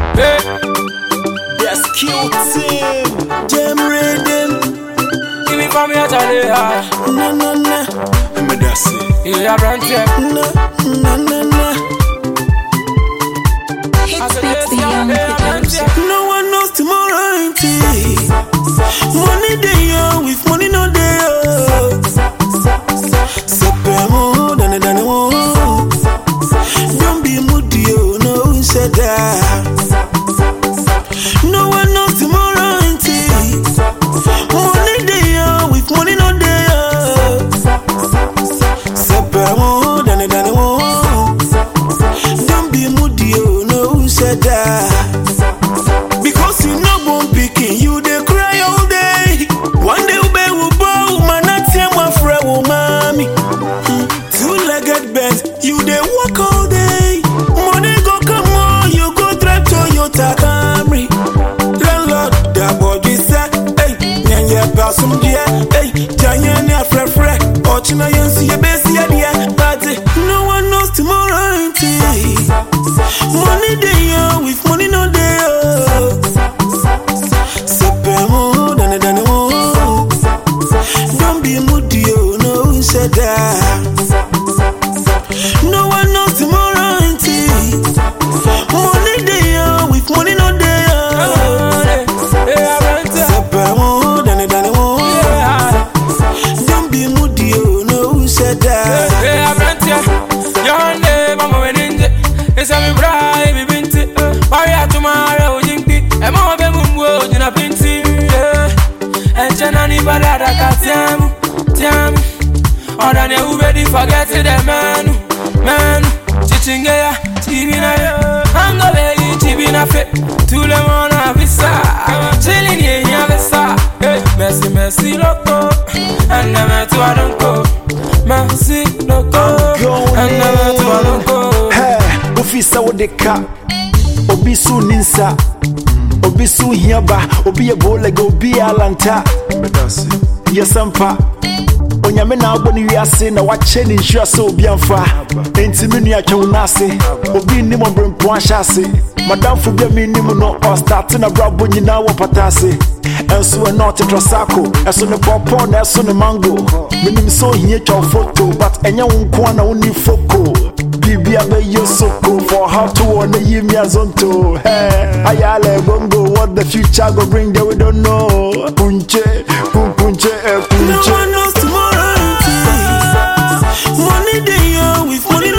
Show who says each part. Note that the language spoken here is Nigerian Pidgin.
Speaker 1: Hey,
Speaker 2: That's cute team. Jam rhythm.
Speaker 1: give me from your Charlie high.
Speaker 2: Na na na. I'm a dassy.
Speaker 1: Yeah, brand check.
Speaker 2: Na na na na.
Speaker 3: Hits beats the young producer.
Speaker 2: No one knows tomorrow ain't it? Money day yo, with money no day yo. Sepemo, dane dane wo. Don't be moody yo, no said that. No one knows tomorrow ain't it? Money day yo, with money no day yo. Sepemo, dane dane wo. Don't be moody yo, no said that. Because you no born pikin, you dey cry all day. One day ube will bow, man, I tell my friend, oh mommy. Two-legged beds, you dey walk all day. Money go come on, you go drive Toyota Camry. Landlord, that boy be said, hey, nyanya basum dia, hey, janya ne afrefre, ochina yensi ye besi ya dia, but eh, no one knows tomorrow ain't it? Money day yo, with money no day yo. Sepemo, dane dane wo. Don't be moody yo, no said that. No one knows tomorrow ain't it? Money day yo, with money no day yo.
Speaker 1: Yeah, brand check.
Speaker 2: Sepemo, dane dane wo.
Speaker 1: Yeah,
Speaker 2: Don't be moody yo, no said that.
Speaker 1: yeah, brand check. Your name, mama, when in it. It's a me bride, me binti. Maria tomorrow, jinki. And mama, be mumbo, jina pinti. Yeah. And chana ni balada ka tiamu, tiamu. Oda ne ubedi forget the menu, menu. Chichinge ya, chibi na yo. Hanga begi, chibi na fe. Tule mona visa. Chilling ye ya visa. Hey, Messi, Messi, loco. And never to I don't go. Messi, loco. And never to I don't go.
Speaker 4: Hey, ofi sɛ wode ka obi so ni nsa obi so hia ba obi yɛ bowlega obi yɛ alanta yɛsɛmpa onyame na abɔ ne wiase na wakyɛ ne nhyira sɛ obi amfa enti me nua twɛ wo no ase obi nnim ɔberempo ahyɛ ase madamfo bi a mennim no ɔstate na brabɔ nyinaa wɔ pata ase ɛnso ɛna ɔtetrɔ sako ɛso ne pɔpɔ na ɛso ne mango menim sɛ ohia twa wo photo but ɛnyɛ wo nko a na wonni foko Bibia be yo soko for how to wanna give me a zonto. Hey, ayale bongo, what the future go bring that we don't know. Punche, pun punche, eh,
Speaker 2: No
Speaker 4: punche.
Speaker 2: one knows tomorrow ain't it? Money day yo, with money